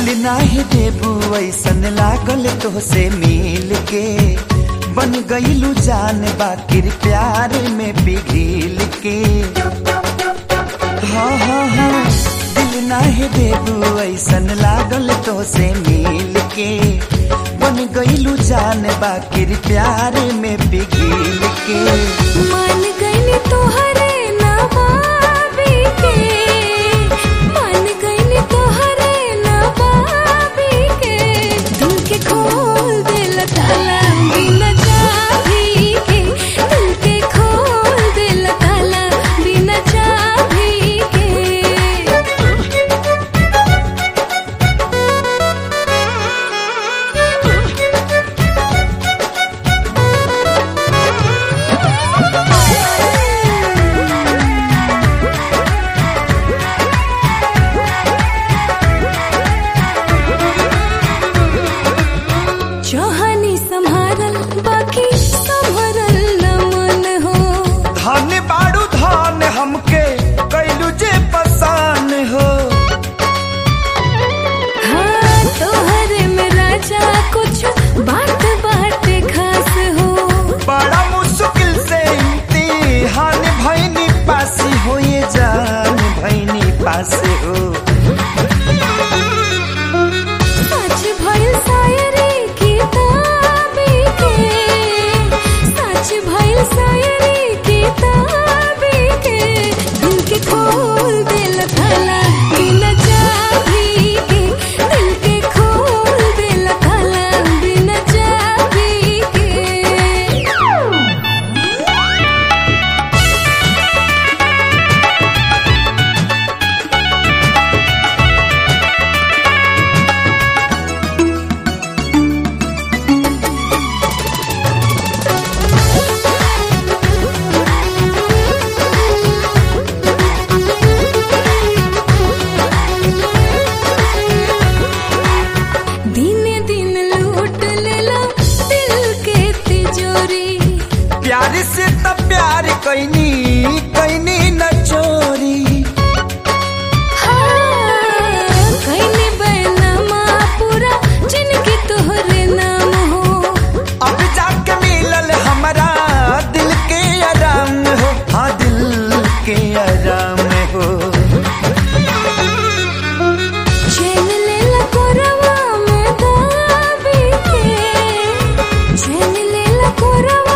नाही देबू ऐसन लागल तोहसे मिल के बन गईलू जान बाकिर प्यार में पिघिल के हाँ हाँ हाँ दिल नाही देबू ऐसन लागल तोहसे मिल के बन गईलू जान बाकिर प्यार में पिघिल के मान गईली तोहरे नवाबी के मान गईली तोहरे नवाबी के दिल के खोल दिल ताला बिना चाबी के दिल के खोल दिल ताला बिना चाबी के चौहानी संभारल बाकी संभरल न मन हो धन बाड़ू धन हमके कैलू जे पसान हो हाँ तोहरे में राजा कुछ बात बाटे खास हो बड़ा मुश्किल से इम्तिहान भैनी पासी हो ये जान भैनी पासे हो सच भइल शायरी किताबी के सच भइल शायरी किताबी के दिल के खोल दिल ताला बिना चाबी के दिल के खोल दिल ताला बिना चाबी के दिने दिन लूट लेला दिल के तिजोरी प्यार से तब प्यार कैनी कैनी न चोरी हाँ, कईने बैनामा पूरा जिनके तोहरे नाम हो अब जाके मिलल हमारा दिल के आराम हो हाँ दिल के आराम हो चैन लेला कोरवा में दाबी के चैन लेला कोरवा